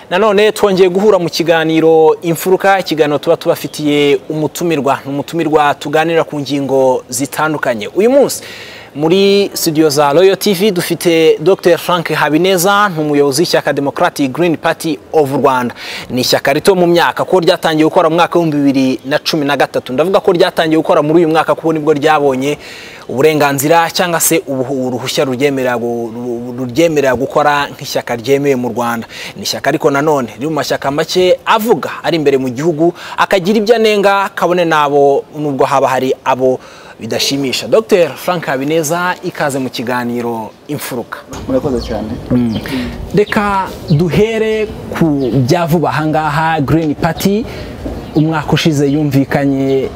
nanone twongeye guhura mu kiganiro imfuruka ikiganiro tuba tubafitiye umutumirwa ni umutumirwa tuganira ku ngingo zitandukanye uyu munsi muri studio za Royal TV dufite Dr Frank Habineza ni umuyobozi w'ishyaka Democratic Green Party of Rwanda ni ishyaka rito mu myaka ko ryatangiye gukora mu mwaka w'ibihumbi bibiri na cumi na gatatu ndavuga ko ryatangiye gukora muri uyu mwaka kuko nibwo ryabonye uburenganzira cyangwa se ubu- uruhushya ruryemerera gu- ru- ruryemerera gukora nk'ishyaka ryemewe mu Rwanda ni ishyaka ariko nanone riri mu mashyaka make avuga ari imbere mu gihugu akagira ibyo anenga kabone n'abo nubwo haba hari abo bidashimisha Dr Frank Habineza ikaze mu kiganiro imfuruka murakoze cyane reka duhere ku bya vuba ahangaha Green Party umwaka ushize yumvikanye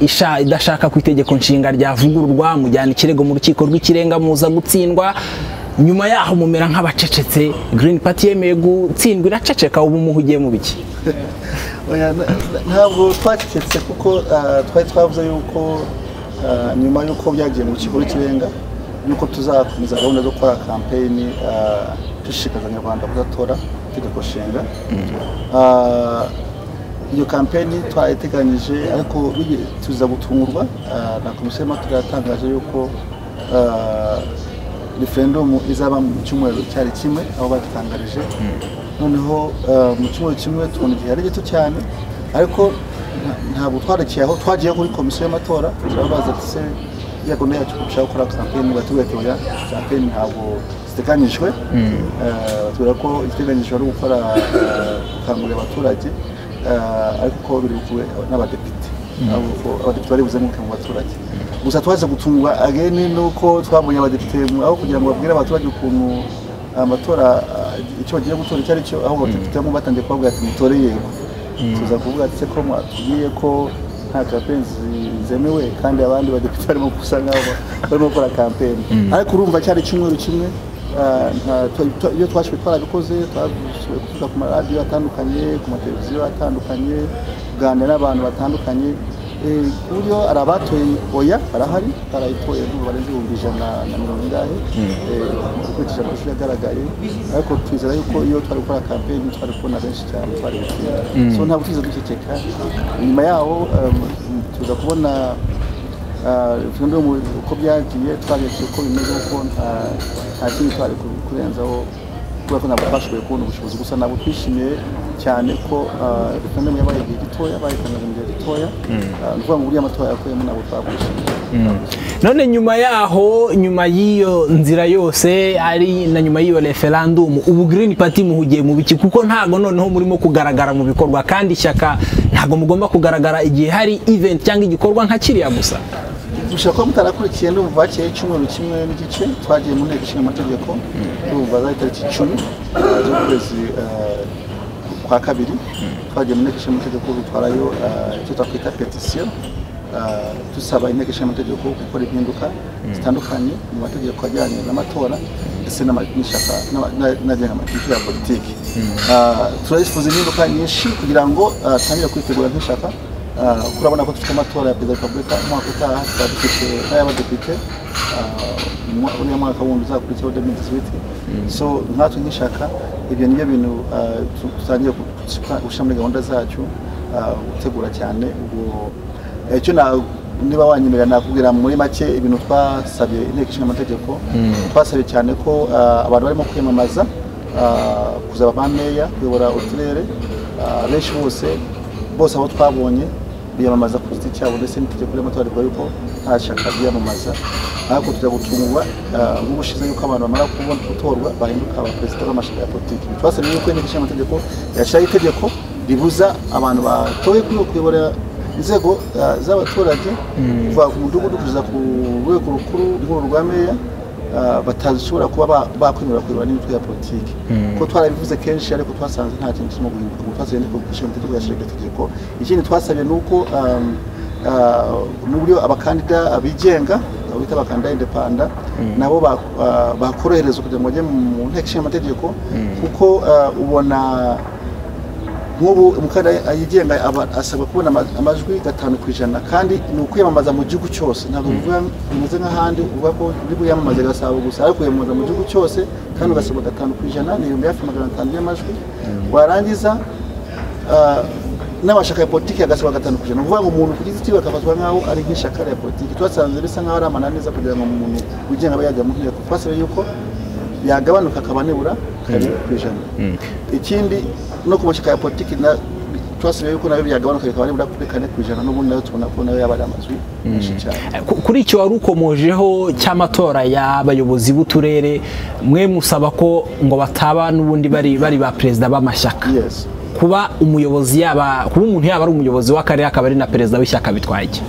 isha- idashaka ko itegeko nshinga ryavugururwa mujyana ikirego mu rukiko rw'ikirenga muza gutsindwa nyuma yaho mumera nk'abacecetse Green Party yemeye gutsindwa iraceceka ubu muhugiye mu biki Oya, na- na- ntabwo twacecetse kuko ah, twari twavuze yuko ah, nyuma y'uko byagiye mu kigo cy'irenga yuko tuzakomeza gahunda zo gukora kampeyini ah, dushishikariza abanyarwanda kudatora itegeko nshinga Ah, iyo kampeyini twayiteganyije ariko bige- tuza gutungurwa ah, na komisiyo y'amatora yatangaje yuko ah, referendumu izaba mu cyumweru cyari kimwe aho badutangarije noneho eh, mu cyumweru kimwe tubona igihe ari gito cyane ariko nta- ntabwo twarekiye aho twagiye kuri komisiyo y'amatora turabaza ati se iriya gahunda yacu dushaka gukora kampeyini batubwira ati oya kampeyini ntabwo ziteganyijwe Eh, batubwira ko igiteganyijwe ari ugukora eh, gukangurira abaturage eh, ariko ko biri bukube n'abadepite abo- abadepite bari buzemuke mu baturage gusa twaje gutungwa ageni nuko twabonye abadepite mu- aho kugira ngo babwire abaturage ukuntu amatora ah, icyo bagiye gutora icyo ari cyo aho abadepite bamwe batangiye kubavuga ati mutore yego tuza kuvuga ati se ko mwatubwiye ko nta kampeni zemewe kandi abandi badepite barimo gusa nk'aho barimo gukora kampeni ariko urumva cyari icyumweru kimwe ah, nta- twa- twa- iyo twashoboye twarabikoze twashoboye kuvuga ku maradiyo atandukanye ku mateleviziyo atandukanye kuganira n'abantu batandukanye Eh, ku buryo hari abatoye oya barahari barayitoye ntabwo barenze ibihumbi ijana na mirongo ingahe Eh, ukurikije amashusho yagaragaye ariko twizera yuko iyo twari gukora kampeyini twari kubona benshi cyane twari gutsinda so ntabwo tuza duceceka nyuma yaho um, tuza kubona ah, referendum uko byagiye twarebye uko bimeze kuko nta- nta kindi twari ku- kurenzaho kubera ko ntabwo twashoboye kubona ubushobozi gusa ntabwo twishimiye cyane ko ah, referendum yabaye igihe gitoya bayitangaje mu gihe gitoya Ah, ni ukuvuga ngo buriya amatora yakuyemo ntabwo twakwishimiye none nyuma yaho nyuma y'iyo nzira yose ari na nyuma y'iyo referandumu ubu Green Party muhugiye mu biki kuko ntago noneho murimo kugaragara mu bikorwa kandi ishyaka ntago mugomba kugaragara igihe hari event cyangwa igikorwa nka kiriya gusa dushobora kuba mutarakurikiye ndumva bakeye icyumweru kimwe n'igice twagiye mu nteko ishinga amategeko ndumva zari tariki icumi ah, z'ukwezi ah, kwa kabiri twagiye mu nteko ishinga amategeko dutwarayo ah, icyo twakwita petisiyo ah, dusaba inteko ishinga amategeko gukora impinduka zitandukanye mu mategeko ajyanye n'amatora ndetse n'ama- n'ishyaka n'aba- n'a- n'agenga amategeko ya politiki Ah, turayifuza impinduka nyinshi kugira ngo ah, tangire kwitegura nk'ishyaka Ah, kuko urabona ko dufite amatora ya perezida wa repubulika umwaka utaha tukaba dufite n'ay'abadepite ah, umwa- uriya mwaka wundi uzakurikiyeho demi disiwiti so nkatwe nk'ishyaka ibyo nibyo bintu ah, tu- tutangiye gu- gushira- gushyira muri gahunda zacu ah, gutegura cyane ubwo icyo na- niba wanyemerera nakubwira muri make ibintu twasabye inteko ishinga amategeko twasabye cyane ko ah, abantu barimo kwiyamamaza ah, kuzaba ba meya kuyobora uturere ah, benshi bose bose aho twabonye biyamamaza ku giti cyabo ndetse n'itegeko ry'amatora rivuga yuko nta shyaka ryiyamamaza ariko tujya gutungwa nk'ubushize yuko abantu bamara kubona gutorwa bahinduka abaperezida b'amashyaka ya politiki twasabye yuko inteko ishinga amategeko yashyiraho itegeko ribuza abantu batoye kuri kuyobora inzego ah, z'abaturage kuva ku mudugudu kugeza ku rwego rukuru rw'uru rwa meya ah, batashobora kuba ba- bakwemerera kuyobora n'imitwe ya politiki kuko twarabivuze kenshi ariko twasanze nta kintu kirimo guhinduka ngo twasabye inteko ishinga amategeko yashyira iryo tegeko ikindi twasabye ni uko um, ah, n'uburyo abakandida bigenga abo bita abakandida indepanda nabo ba- ah, bakoroherezwa kugira ngo bajye mu nteko ishinga amategeko kuko ah, ubona nk'ubu umukandida yigenga aba asabwa kubona ama- amajwi gatanu ku ijana kandi ni ukwiyamamaza mu gihugu cyose ntabwo bivuga bimeze nk'ahandi uvuga ko uri bwiyamamaze gasabo gusa ariko kwiyamamaza mu gihugu cyose kandi ugasabwa gatanu ku ijana ni ibihumbi hafi magana atanu y'amajwi warangiza ah, n'abashaka politiki agasaba gatanu ku ijana ni ukuvuga ngo umuntu ku giti cyiwe akafatwa nk'aho ari nk'ishyaka rya politiki twasanze bisa nk'aho ari amananiza kugira ngo umuntu wigenga abe yajya mu nteko twasabye yuko yagabanuka akaba nibura karindwi ku ijana ikindi no ku mashyaka ya politiki na twasabye yuko nayo byagabanuka bikaba nibura kuri kane ku ijana n'ubundi nayo tubona ko nayo yaba ari amazwi menshi cyane Ku- kuri icyo wari ukomojeho cy'amatora y'abayobozi b'uturere mwe musaba ko ngo bataba n'ubundi bari bari ba perezida b'amashyaka yes kuba umuyobozi yaba kuba umuntu yaba ari umuyobozi w'akarere akaba ari na perezida w'ishyaka bitwaye iki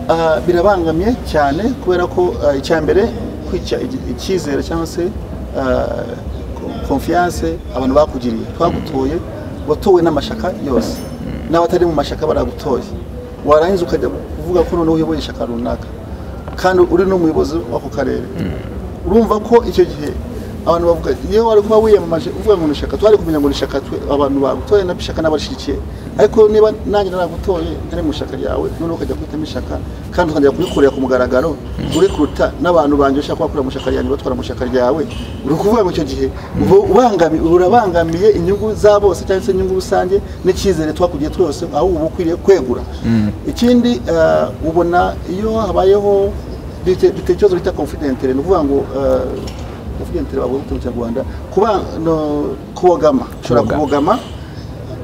Ah, birabangamye cyane kubera ko ah, icya mbere kwica igi- icyizere cyangwa se ah, ko- confiance abantu bakugiriye twagutoye watowe n'amashaka yose n'abatari mu mashaka baragutoye warangiza ukajya kuvuga ko noneho uyoboye ishyaka runaka kandi uri n'umuyobozi w'ako karere urumva ko icyo gihe abantu bavuga iyo wari kuba wiyamamaje uvuga ngo nishaka twari kumenya ngo nishaka twe abantu bagutoye na ishaka n'abashyigikiye ariko niba nanjye naragutoye ntari mu ishyaka ryawe noneho ukajya kwitamo ishyaka kandi ukajya kubikorera ku mugaragaro uri kuruta n'abantu banjye ushaka bakora mu ishyaka ryanjye batwara mu ishyaka ryawe uri ukuvuga ngo icyo gihe uba ubangami- urabangamiye inyungu za bose cyangwa se inyungu rusange n'icyizere twakugiye twose aho uba ukwiriye kwegura ikindi ah, ubona iyo habayeho dufite dufite ikibazo bita confidentire ni ukuvuga ngo confidentire bavuga mu kinyarwanda kuba no, kubogama ushobora Kubogama. kubogama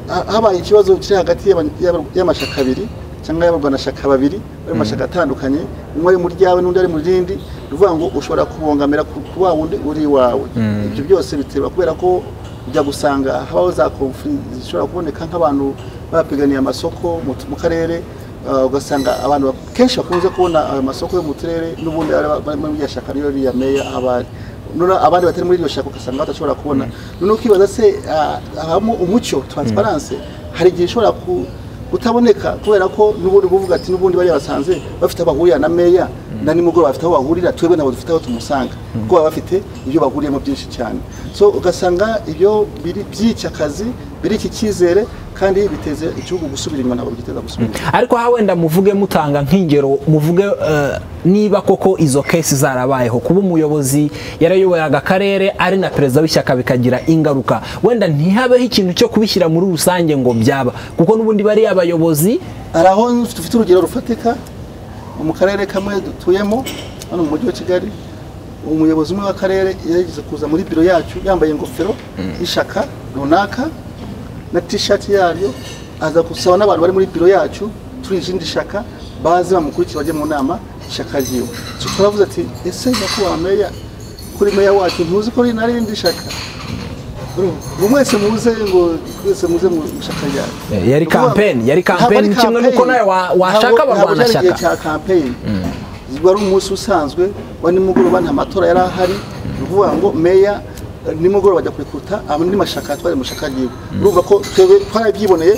ha- habaye ikibazo kiri hagati y'aba- y'aba- y'amashaka abiri cyangwa y'abarwanashaka babiri bari mu mashaka atandukanye umwe ari mu ryawe n'undi ari mu rindi ni ukuvuga ngo ushobora kubongamira ku ku wa wundi uri iwawe ibyo byose biterwa kubera ko ujya gusanga habaho za konfuri zishobora kuboneka nk'abantu bapiganiye amasoko mu tu- mu karere Uh, ugasanga abantu bak- kenshi bakunze kubona ayo masoko yo mu turere n'ubundi ari aba- bari muri iryo shyaka rero riya meya abari none abandi batari muri iryo shyaka ugasanga badashobora kubona none ukibaza se ah, habamo umucyo transparence hari igihe ishobora ku- kutaboneka kubera ko n'ubundi kuvuga ati n'ubundi bariya basanze bafite aho bahurira na meya na nimugoroba bafite aho bahurira twebwe nabo dufite aho tumusanga kuko baba bafite ibyo bahuriyemo byinshi cyane so ugasanga ibyo biri- byica akazi biri iki cyizere kandi biteze igihugu gusubira inyuma ntabwo bigiteza gusubira inyuma ariko aha wenda muvuge mutanga nk'ingero muvuge eh, niba koko izo kesi zarabayeho kuba umuyobozi yarayoboraga akarere ari na perezida w'ishyaka bikagira ingaruka wenda ntihabeho ikintu cyo kubishyira muri rusange ngo byaba kuko n'ubundi bariya bayobozi hari aho dufite urugero rufatika mu karere kamwe dutuyemo hano mu mujyi wa kigali umuyobozi umwe w'akarere yageze kuza muri biro yacu yambaye ingofero y'ishyaka runaka na tishati yaryo aza gusaba n'abantu bari muri biro yacu turi izindi shyaka baze bamukurikira bajye mu nama ishyaka ryiwe turavuze ati ese nyakubahwa meya kuri meya wacu ntuzi ko rinarindi shyaka ngo mwese muze ngo mwese muze mu ishyaka ryacu Eh, yari campaign, yari campaign, Ntabwo ari kimwe n'uko campaign. nawe wa- washaka Ntabwo- ntabwo abarwana cyari igihe shyaka. cya campaign wari umunsi usanzwe wa nimugoroba nta matora yari ahari ni ukuvuga ngo meya eh, nimugoroba ajya kurikuta andi mashyaka twari mu ishyaka ryiwe urumva ko twebwe twarabyiboneye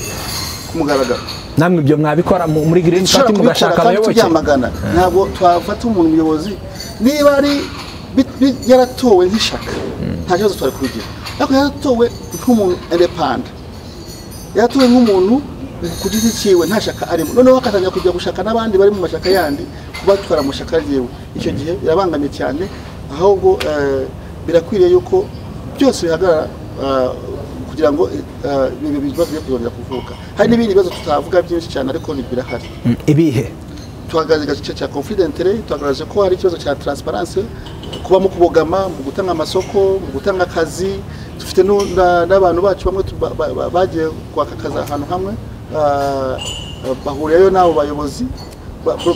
ku mugaragaro namwe ibyo mwabikora mu- muri green party Dushobora kubikora mugashaka kandi abayoboke tubyamagana ntabwo twafata umuntu umuyobozi niba ari bi- bi- yaratowe nk'ishyaka nta kibazo twari kubigira ariko yaratowe nk'umuntu indepanda yaratowe nk'umuntu ku giti cyiwe nta shyaka arimo noneho akatangira kujya gushaka n'abandi bari mu mashyaka yandi kubatwara mu shyaka ryiwe icyo gihe birabangamye cyane ahubwo eh, birakwiriye yuko byose bihagarara eh, kugira ngo eh, ibi bibazo byo kuzongera kuvuka hari n'ibindi bibazo tutavuga byinshi cyane ariko ni- birahari Mm, ibihe tuhagaragaje igice cya confidentire tuhagaragaje ko hari ikibazo cya transparence kuba mu kubogama mu gutanga amasoko mu gutanga akazi dufite n'u- na- n'abantu bacu bamwe tu- ba- ba- ba- bagiye kwaka akazi ahantu hamwe ah, bahuriyeyo n'abo bayobozi ba- bo-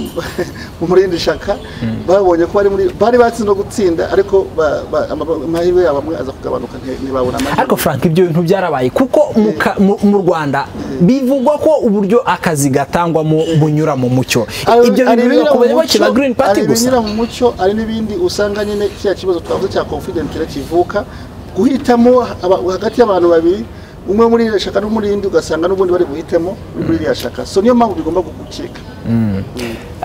mu murindi shaka babonye ko bari muri bari batsi no gutsinda ariko ba- ba- ama- amahirwe yabo amwe aza kugabanuka nti- ntibabona amahirwe ariko frank ibyo bintu byarabaye kuko mu ka- mu- mu rwanda bivugwa ko uburyo akazi gatangwamo bunyura mu mucyo Hari- ibyo bintu biba hari ibinyura ku mu bayoboke mucyo, ba green party hari gusa ibinyura mu mucyo hari n'ibindi usanga nyine kiriya kibazo twavuze cya confidentire kivuka guhitamo aba- hagati y'abantu babiri umwe muri iriya shyaka n'umuri indi ugasanga n'ubundi bari buhitemo uri muri iriya shyaka so niyo mpamvu bigomba gucika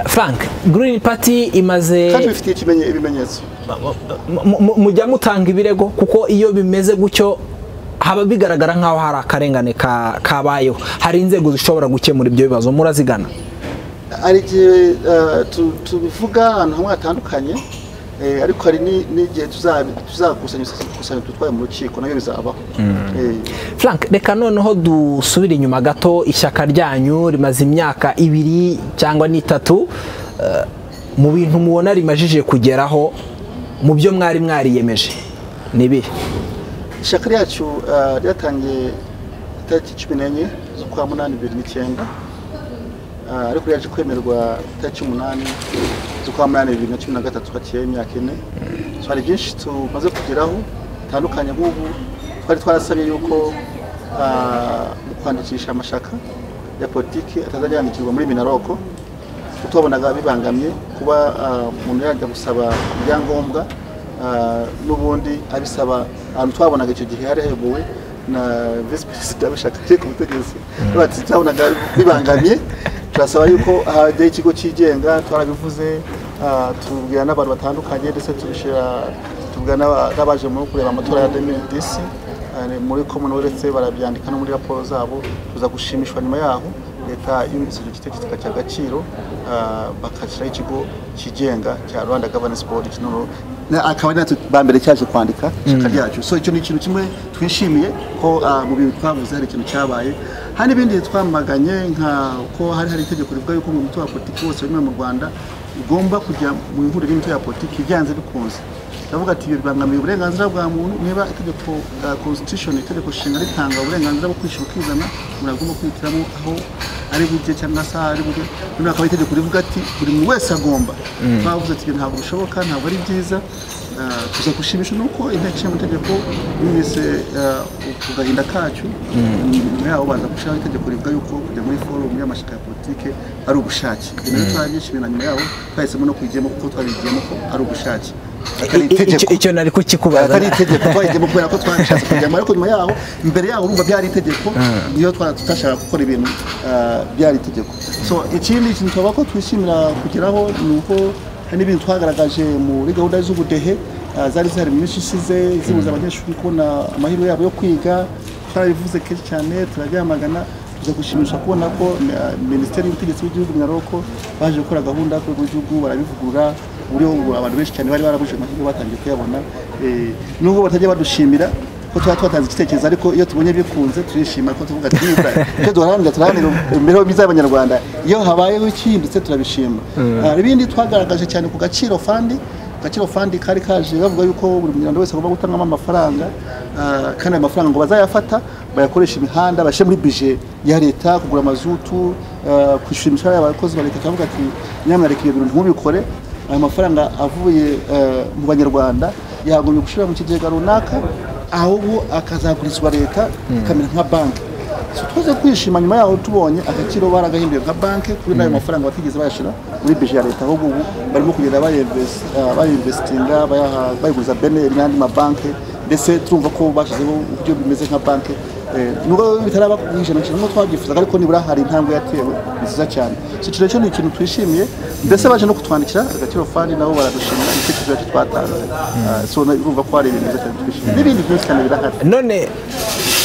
frank green party imaze kandi bifitiye ikimenye- ibimenyetso mu- mu- mujya mutanga ibirego kuko iyo bimeze gutyo haba bigaragara nk'aho hari akarengane ka- kabayeho hari inzego zishobora gukemura ibyo bibazo murazigana hari igihe eh, tu- tubivuga ahantu hamwe hatandukanye eh, ariko hari ni- n'igihe tuzabi- tuzakusanya tuzakusanya tutwaye mu rukiko nayo bizabaho Eh, frank reka noneho dusubire inyuma gato ishyaka ryanyu rimaze imyaka ibiri cyangwa n'itatu eh, mu bintu mubona rimajije kugeraho mu byo mwari mwariyemeje ni ibihe ishyaka ryacu eh, ryatangiye itariki cumi n'enye z'ukwa munani bibiri n'icyenda Eh, ariko ryaje kwemerwa itariki umunani z'ukwa munani bibiri na cumi na gatatu haciyeho imyaka ine so hari byinshi tumaze kugeraho bitandukanye nk'ubu twari twarasabye yuko eh, mu kwandikisha amashyaka ya politiki atazajya yandikirwa muri minaroko kuko tubabonaga bibangamye kuba ah, umuntu yajya gusaba ibyangombwa ah, n'ubundi abisaba ahantu twabonaga icyo gihe hari hayobowe na visi perezida w'ishyaka rye ku butegetsi Bati, twabonaga bibangamye turasaba yuko hajyaho ikigo cyigenga twarabivuze ah, tubwira n'abantu batandukanye ndetse tubishyira tubwira n'aba- n'abaje muri kureba amatora ya 2010 Ari muri commonwealth barabyandika no muri raporo zabo tuza gushimishwa nyuma yaho leta yumvise icyo gitekerezo ikagiha agaciro ah, bagashyiraho ikigo kigenga cya rwanda governance board iki noneho na- akaba ari natwe ba mbere cyaje kwandika ishyaka ryacu so icyo ni ikintu kimwe twishimiye ko ah, mu bintu twavuze hari ikintu cyabaye hari n'ibindi twamaganye nka ko hari hari itegeko rivuga yuko mu mutungo wa politiki wose wemewe mu rwanda ugomba kujya mu ihuriro ry'imitwe ya politiki byanze bikunze ndavuga ati ibyo bibangamiye uburenganzira bwa muntu niba itegeko uh, constitution itegeko nshinga ritanga uburenganzira bwo kwishyura ukizana umuntu agomba kwihitiramo aho ari bujye cyangwa se aho ari bujye noneho hakaba itegeko rivuga ati buri muntu wese agomba twavuze ati ibyo ntabwo bishoboka ntabwo ari byiza uh, tuza gushimisha nuko inteko ishinga amategeko yumvise uh, ku gahinda kacu nyuma yaho baza gushyiraho itegeko rivuga yuko kujya muri forumu y'amashyaka ya politike ari ubushake ibyo nabyo twaranyishimiye na nyuma yaho twahisemo no kubigiyemo kuko twabigiyemo ko ari ubushake atari I- i- icyo- itegeko icyo nari kukikubaza atari itegeko twahitemo kubera ko twashatse kujyamo ariko nyuma yaho imbere yaho urumva byari itegeko niyo twa- tutashaka gukora ibintu ah, byari itegeko so ikindi kintu twavuga ko twishimira kugeraho ni uko hari n'ibintu twagaragaje muri gahunda z'ubudehe ah, zari zihari mu minsi ishize zibuza abanyeshuri kubona amahirwe yabo yo kwiga twarabivuze kenshi cyane turabyamagana tuza gushimisha kubona ko eh, minisiteri y'ubutegetsi bw'igihugu nyaroko baje gukora gahunda ku rwego rw'igihugu barabivugurura muri ubu abantu benshi cyane bari barabujije amahirwe batangiye kuyabona Eh, nubwo batajya badushimira ko tuba twatanze igitekerezo ariko iyo tubonye bikunze turishima ko tuvuga ati "Nibura, icyo duharanira turaharanira imibereho myiza y'abanyarwanda iyo habayeho ikinditse turabishima Ah, ibindi twagaragaje cyane ku gaciro fandi agaciro fandi kari kaje bavuga yuko buri munyarwanda wese agomba gutangamo amafaranga ah, kandi ayo mafaranga ngo bazayafata bayakoreshe imihanda bashyire muri bije ya leta kugura amazutu ah, kwishyura imishahara y'abakozi ba leta turavuga ati nyamuneka ibyo bintu ntmubikore ayo mafaranga avuye eh, mu banyarwanda yagombye gushyira mu kigega runaka ahubwo akazagurizwa leta ikamera nka banki So, twaze kwishima nyuma yaho tubonye agaciro baragahinduye nka banki kuri n'ayo mafaranga batigeze bayashyira muri bije ya leta ahubwo ubu barimo kugenda bayinvest- ah, bayinvestinga bayaha- bayiguriza beneri n'andi mabanki ndetse turumva ko bashyizeho uburyo bimeze nka banki Eh, nubwo bitaraba ku ijana kimwe nk'uko twabyifuzaga ariko nibura hari intambwe yatewe ni nziza cyane so icyo nacyo ni ikintu twishimiye ndetse baje no kutwandikira agaciro fani nabo baradushimira igitekerezo cyacu twatanze Ah, so urumva ko hari ibintu byiza cyane twishimiye n'ibindi byinshi cyane birahari none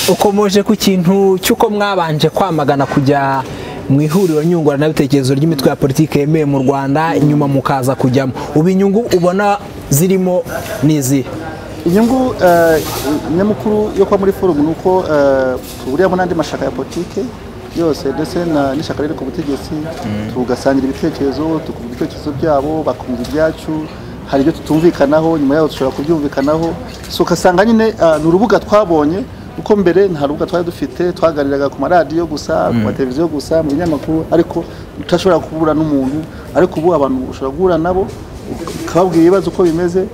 ukomoje ku kintu cy'uko mwabanje kwamagana kujya mu ihuriro nyunguranabitekerezo ry'imitwe ya politiki yemewe mu rwanda nyuma mukaza kujyamo ubu inyungu ubona zirimo ni izihe inyungu eh, nyamukuru yo kuba muri forumu ni uko eh, tuburiyemo n'andi mashyaka ya politiki yose ndetse na- n'ishyaka riri ku butegetsi tugasangira ibitekerezo tukumva ibitekerezo byabo bakumva ibyacu hari ibyo tutumvikanaho nyuma yaho dushobora kubyumvikanaho so ugasanga nyine ah, ni urubuga twabonye kuko mbere nta rubuga twari dufite twaganiraga ku maradiyo gusa ku mateleviziyo gusa mu binyamakuru ariko utashobora guhura n'umuntu ariko ubu abantu ushobora guhura nabo ukababwira ibibazo uko bimeze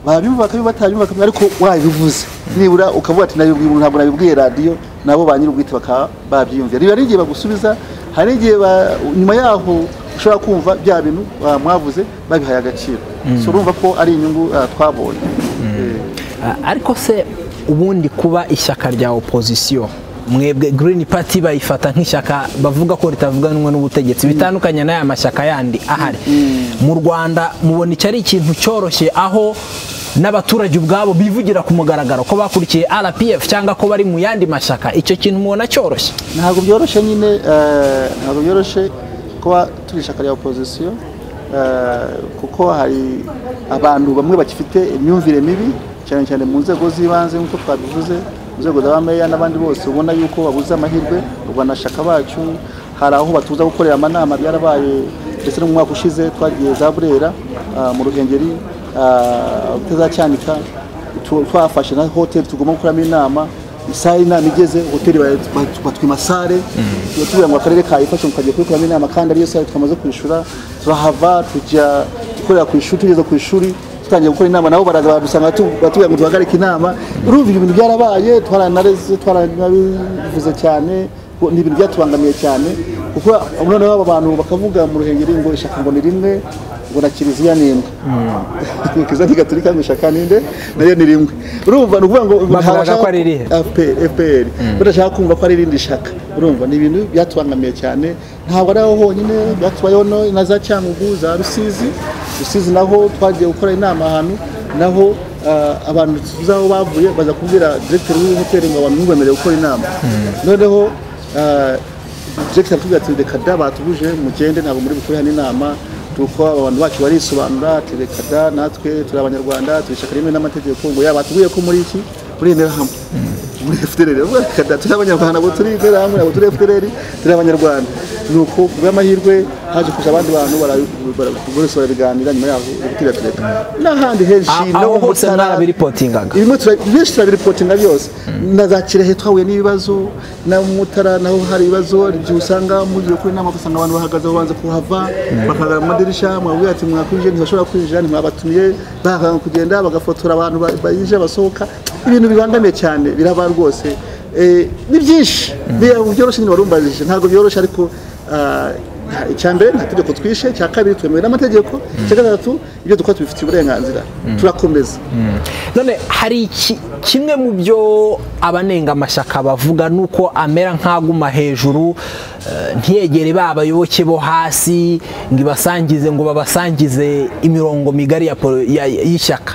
babivuga bakabivuga batabivuga bakabivuga ariko wabivuze nibura ukavuga ati nabibwiye umuntu ntabwo nabibwiye radiyo nabo ba nyir'ubwite bakaba babyiyumvira biba ari igihe bagusubiza hari igihe ba- nyuma yaho ushobora kumva bya bintu ah, mwavuze babihaye agaciro so urumva ko ari inyungu ah, twabonye Eh, Ah, ariko se ubundi kuba ishyaka rya opozisiyo mwebwe green party bayifata nk'ishyaka bavuga ko ritavuganwa n'ubutegetsi bitandukanye n'aya mashyaka yandi ahari mu rwanda mubona iki ari ikintu cyoroshye aho n'abaturage ubwabo bivugira ku mugaragaro ko bakurikiye rpf cyangwa ko bari mu yandi mashyaka icyo kintu mubona cyoroshye ntabwo byoroshye nyine eh, ntabwo byoroshye kuba turi ishyaka rya opozisiyo eh, kuko hari abantu bamwe bagifite imyumvire mibi cyane cyane mu nzego z'ibanze nk'uko twabivuze mu nzego z'abameya n'abandi bose ubona yuko babuze amahirwe urwanashyaka bacu hari aho batuza gukorera amanama byarabaye ndetse no mu mwaka ushize twagiye za burera ah, mu ruhengeri ah, utazacyanika tu- twafashe na hoteli tugomba gukoramo inama isaha inama igeze hoteli batwima sare tuba tubwira ngo akarere kayifashe mu kajya kuyikoramo inama kandi ariyo sare twamaze kwishyura turahava tujya gukorera ku ishuri tugeze ku ishuri tutangiye gukora inama nabo baraza baradusanga batu- batubwira ngo duhagarike inama urumva ibintu byarabaye twaranareze twaranabivuze cyane ngo ni ibintu byatubangamiye cyane kuko noneho aba bantu bakavuga mu ruhengeri ngo ishyaka ngo ni rimwe ngo na kiliziya ni imwe kiliziya gatolika mu ishyaka ni nde nayo ni rimwe urumva ni ukuvuga ngo Bavugaga ntawashaka- ko ari irihe? FPR FPR badashaka kumva ko ari irindi shaka urumva ni ibintu byatubangamiye cyane ntabwo ari aho honyine byatubayeho no na za Cyangugu za Rusizi Rusizi naho twagiye gukora inama ahantu naho ah, abantu tuzaho bavuye baza kubwira director w'iyi hoteli ngo abantu ntibemerewe gukora inama noneho ah, director aratubwira ati reka da batubuje mugende ntabwo muri bukore hano inama kuko abantu bacu barisobanura ati reka da natwe turi abanyarwanda turi ishyaka rimwe n'amategeko ngo yabatubwiye ko muri iki muri intera hamwe muri FDLR uvuga ati "Kada, turi abanyarwanda abo turi interahamwe abo turi FDLR turi abanyarwanda ni uko ku bw'amahirwe haje kuza abandi bantu bara- bara- bose barabiganira nyuma yaho ibitira tureka n'ahandi henshi A- aho no mu hose Mutara, mwarabipotingaga? ibimwe tura- byinshi turabiripotinga byose na za kirehe twahuye n'ibibazo na mutara naho hari ibibazo igihe usanga mugiye kuri inama ugasanga abantu bahagaze aho banze kuhava bakagaragara mu madirishya mwabwira ati mwakwinjira ntibashobora kwinjira ntimwabatumiye bakanga kugenda bagafotora abantu ba- bayinjira basohoka ibintu bibangamiye cyane biraba rwose Eh, ni byinshi Ni- byoroshye nyine warumbajije ntabwo byoroshye ariko ah, nta- icya mbere nta tegeko twishe icya kabiri twemewe n'amategeko icya gatatu ibyo dukora tubifitiye uburenganzira turakomeza none hari iki- kimwe mu byo abanenga amashyaka bavuga ni uko amera nk'aguma hejuru eh, ntiyegere ba bayoboke bo hasi ngo ibasangize ngo babasangize imirongo migari ya polo- ya- y'ishyaka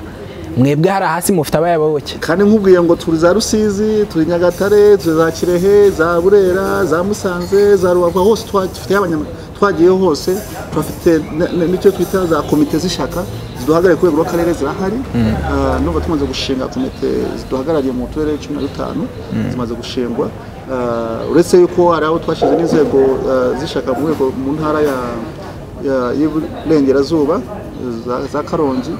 mwebwe hari hasi mufite abayoboke kandi nkubwiye ngo turi za rusizi turi nyagatare turi za kirehe za burera za musanze za rubavu aho hose twa- dufite abanyama- twagiyeho hose turafite n- n- n'icyo twita za komite z'ishyaka ziduhagarariye ku rwego rw'akarere zirahari Ah, n'ubu tumaze gushinga komite ziduhagarariye mu turere cumi na dutanu zimaze gushingwa Ah, uretse yuko hari aho twashyize n'inzego ah, z'ishyaka mu rwego mu ntara ya ya- y'iburengerazuba za- za karongi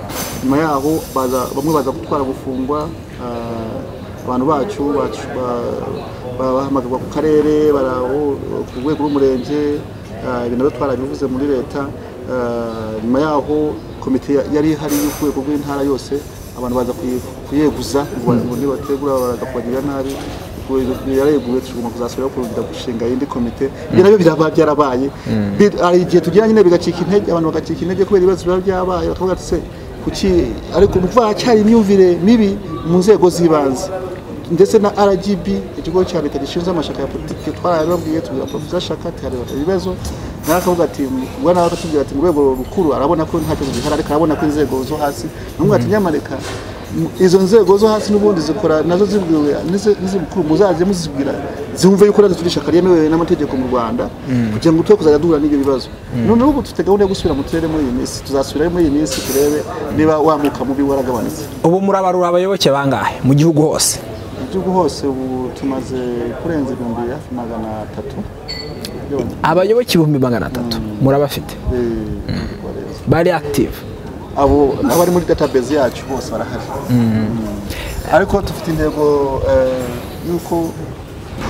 nyuma yaho baza- bamwe baza gutwara gufungwa ah, abantu bacu bacu- ba- ba- bahamagarwa ku karere bara- aho- ku rwego rw'umurenge ah, ibintu nabyo twarabivuze muri leta Ah, nyuma yaho komite ya- yari ihari ku rwego rw'intara yose abantu baza kuyi- kuyeguza ngo ba- ngo nibategura baraza kubagirira nabi yareguwe tugomba kuzasubiraho kongera gushinga indi komite ibyo nabyo biraba byarabaye Bi- hari igihe tugira nyine bigacika intege abantu bagacika intege kubera ibibazo biba byabaye bakavuga ati se kuki ariko ni ukuvuga hacyari imyumvire mibi mu nzego z'ibanze ndetse na rgb ikigo cya leta gishinzwe amashyaka ya politiki twarayababwiye tubwira porofesa ashaka ati hari ibibazo nawe akavuga ati ubwo nawe akatubwira ati mu rwego rukuru arabona ko nta kibazo gihari ariko arabona ko inzego zo hasi namubwira ati nyamareka M- izo nzego zo hasi n'ubundi zikora nazo zibwiwe n'izi- n'izibukuru muzaze muzibwira zumve yuko natwe turi ishyaka ryemewe n'amategeko mu rwanda kugira ngo twe kuzajya duhura n'ibyo bibazo noneho ubu dufite gahunda yo gusubira mu turere muri iyi minsi tuzasubirayo muri iyi minsi turebe niba wamuka mubi waragabanutse ubu murabarura abayoboke bangahe mu gihugu hose mu gihugu hose ubu tumaze kurenza ibihumbi hafi magana atatu by'abanyarwanda. abayoboke ibihumbi magana atatu murabafite Eh, bareza. bari active abo n'abari muri database yacu bose barahari Mm. ariko dufite intego eh, y'uko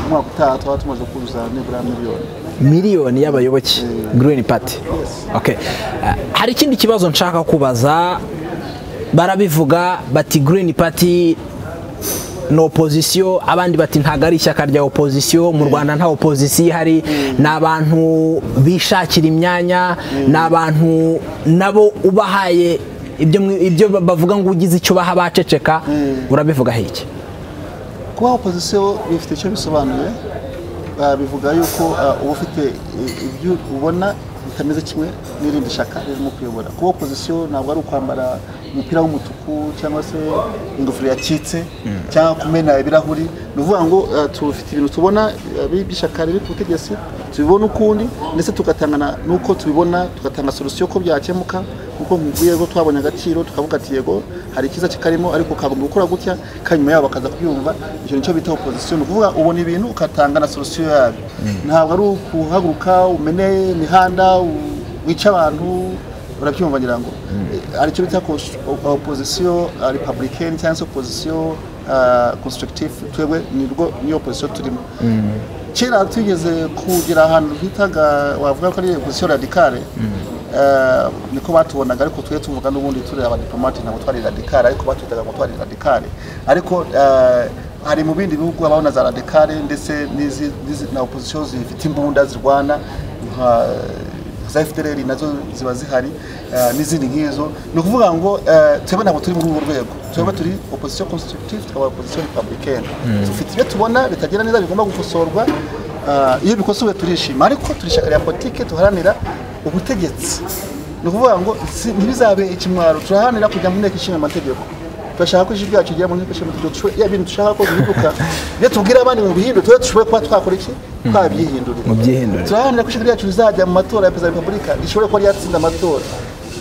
umwaka utaha twaba tumaze kuzuza nibura miliyoni miliyoni y'abayoboke green party Yes. okay. Eh, hari ikindi kibazo nshaka kubaza barabivuga bati green party ni opozisiyo abandi bati ntabwo ari ishyaka rya opozisiyo mu rwanda nta opozisiyo ihari ni abantu bishakira imyanya ni abantu nabo ubahaye ibyo mwi- ibyo ba- bavuga ngo ugize icyo baha baceceka urabivugaho iki kuba opozisiyo bifite icyo bisobanuye ah, bivuga yuko ah, uba ufite i- ibyo ubona ritameze kimwe n'irindi shaka ririmo kuyobora kuba opozisiyo ntabwo ari ukwambara umupira w'umutuku cyangwa se ingofero yacitse cyangwa kumena ibirahuri ni ukuvuga ngo eh, tufite ibintu tubona eh, bi- by'ishyaka riri ku butegetsi tubibona ukundi ndetse tugatangana n'uko tubibona tugatanga solusiyo ko byakemuka kuko nkubwiye ko twabonye agaciro tukavuga ati yego hari ikiza kikarimo ariko kagomba gukora gutya kandi nyuma yabo bakaza kubyumva icyo nicyo bita opozisiyo ni ukuvuga ubona ibintu ugatanga na solusiyo yabyo ntabwo ari ukuhaguruka umene imihanda u- wica abantu urabyumva ngira ngo Eh, aricyo bita cons- o- opozisiyo ah, republicaine cyangwa se opozisiyo ah, constructive twebwe ni rwo niyo opozisiyo turimo kera twigeze kugira ahantu bitaga wavuga ko ari opozisiyo radikale eh, niko batubonaga ariko twe tuvuga n'ubundi turi abadiplomate ntabwo twari radikale ariko batwitaga ngo twari radikale ariko eh, hari mu bindi bihugu habaho na za radikale ndetse n'izi- n'izi- na opozisiyo zifite imbunda zirwana nka za FDLR nazo ziba zihari eh, n'izindi nk'izo ni ukuvuga ngo eh, twebwe ntabwo turi muri urwo rwego twebwe turi opposition constructive tukaba opposition republicaine dufite ibyo tubona bitagenda neza bigomba gukosorwa eh, iyo bikosowe turishima ariko turi ishyaka rya politike duharanira ubutegetsi ni ukuvuga ngo si- ntibizabe ikimwaro turaharanira kujya mu nteko ishinga amategeko turashaka ko ijwi ryacu rigera mu nteko ishinga amategeko tube- ya bintu dushaka ko bihinduka ibyo tubwira abandi mu bihindure tube dushobore kuba twakora iki twabyihindurira Mubyihindurire. turaharanira ko ijwi ryacu rizajya mu matora ya perezida wa repubulika rishobore kuba ryatsinda amatora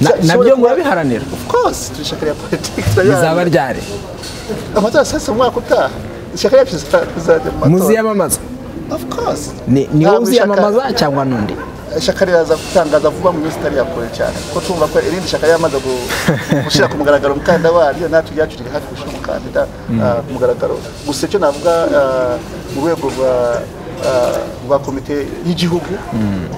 Na- Rishobore nabyo kuba- murabiharanira of course turi ishyaka rya politiki rizaba ryari amatora sasa umwaka utaha ishyaka ryacu riza- rizajya mu matora muziyamamaza of course Ni- niwe Ntabwo ishyaka- uziyamamaza cyangwa n'undi ishyaka riraza gutangaza vuba mu minsi itari ya kure cyane kuko tumva ko irindi shyaka ryamaze gu- gushyira ku mugaragaro umukandida waryo natwe ryacu riri hafi gushyira umukandida ah, ku mugaragaro gusa icyo navuga ah, mu rwego rwa ah, rwa komite y'igihugu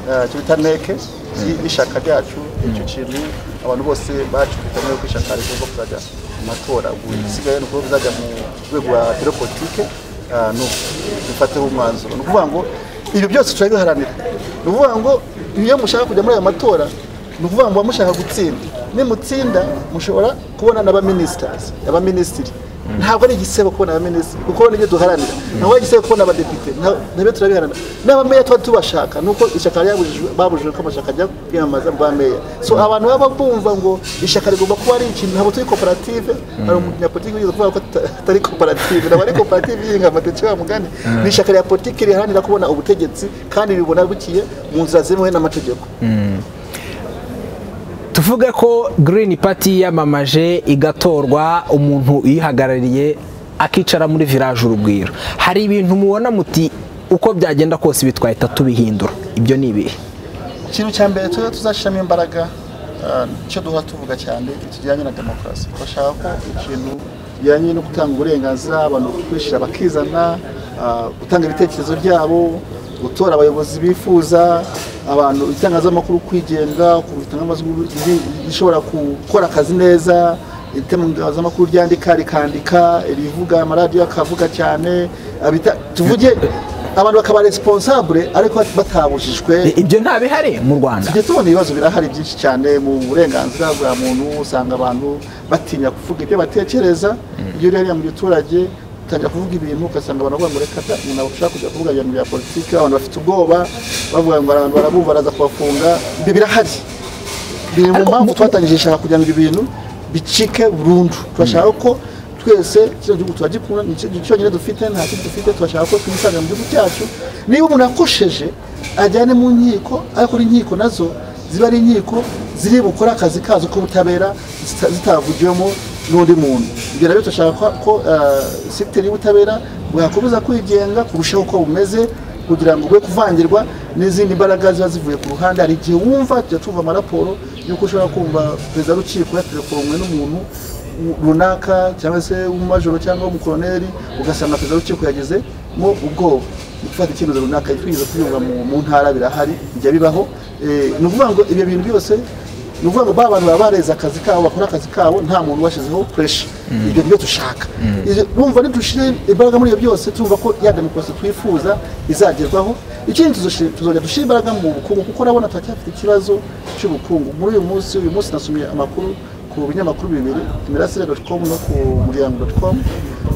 ah, icyo bita neke y- y'ishyaka ryacu icyo kintu abantu bose bacu bitabiriye ko ishyaka rigomba kuzajya mu matora ubu igisigaye ni ukuba bizajya mu rwego rwa biro politike ah, n'ubu bifateho umwanzuro ni ukuvuga ngo ibyo byose turabiharanira ni ukuvuga ngo iyo mushaka kujya muri aya matora ni ukuvuga ngo mushaka gutsinda nimutsinda mushobora kubona n'abaminisitazi abaminisitiri ntabwo ari igisebo kubona abaminisitiri kuko nibyo duharanira ntabwo ari igisebo kubona abadepite nta- nabyo turabiharanira n'abameya tuba tubashaka nuko ishyaka ryabujijwe babujijwe ko amashyaka ajya kwiyamamaza mu bameya so abantu baba bumva ngo ishyaka rigomba kuba ari ikintu ntabwo turi koperative hari umunyapolitiki wigeze kuvuga ko ata- atari koperative ntabwo ari koperative yihinga amateke wa mugani ni ishyaka rya politiki riharanira kubona ubutegetsi kandi ribona bukiye mu nzira zemewe n'amategeko tuvuge ko Green Party yamamaje igatorwa umuntu uyihagarariye akicara muri village urugwiro hari ibintu mubona muti uko byagenda kose ibi twahita tubihindura ibyo ni ibihe ikintu cya mbere tujye tuzashyiramo imbaraga ah, icyo duhora tuvuga cyane kijyanye na demokarasi bashaka ko ikintu kijyanye no gutanga uburenganzira abantu kwishyira bakizana ah, gutanga ibitekerezo byabo gutora abayobozi bifuza abantu itangazamakuru kwigenga gutanga amajwi rishobora gukora akazi neza itangazamakuru ryandika rikandika rivuga amaradiyo akavuga cyane abita- tuvuge abantu bakaba responsable ariko batabujijwe I- ibyo nta bihari mu Rwanda tujya tubona ibibazo birahari byinshi cyane mu burenganzira bwa muntu usanga abantu batinya kuvuga ibyo batekereza iyo uri hariya mu giturage utangira kuvuga ibintu ugasanga abantu bavuga ngo reka da umuntu ashaka kujya kuvuga ibintu bya politiki abantu bafite ubwoba bavuga ngo abantu barabumva baraza kubafunga ibyo birahari biri mu Ariko mpamvu mu- twatangije ishaka kugira ngo ibi bintu bicike burundu turashaka ko twese kino gihugu turagikunda ni cyo gihugu cyonyine dufite nta kindi dufite turashaka ko twisangira mu gihugu cyacu niba umuntu akosheje ajyane mu nkiko ariko n'inkiko nazo ziba ari inkiko ziri bukore akazi kazo k'ubutabera zita- zitavugiwemo n'undi muntu ibyo nabyo turashaka ko- ko eh, sekiteri y'ubutabera bwakomeza kwigenga kurushaho uko bumeze kugira ngo ube kuvangirwa n'izindi mbaraga ziba zivuye ku ruhande hari igihe wumva tujya tumva amaraporo y'uko ushobora kumva perezida w'urukiko yaterefonwe n'umuntu runaka cyangwa se umumajoro cyangwa umukoroneri ugasanga perezida w'urukiko yagezemo ubwoba mu gufata icyemezo runaka twigeze kubyumva mu mu ntara birahari bijya bibaho Eh, ni ukuvuga ngo ibyo bintu byose ni ukuvuga ngo ba bantu baba bareze akazi kabo bakora akazi kabo nta muntu ubashyizeho puresha ibyo nibyo dushaka Izo- bumva ntidushire imbaraga muri ibyo byose tumva ko ya demokarasi twifuza izagerwaho ikindi tuzoshi- tuzongera dushyire imbaraga mu bukungu kuko urabona turacyafite ikibazo cy'ubukungu muri uyu munsi uyu munsi nasomye amakuru ku binyamakuru bibiri imirasire doti komu no ku muryango doti komu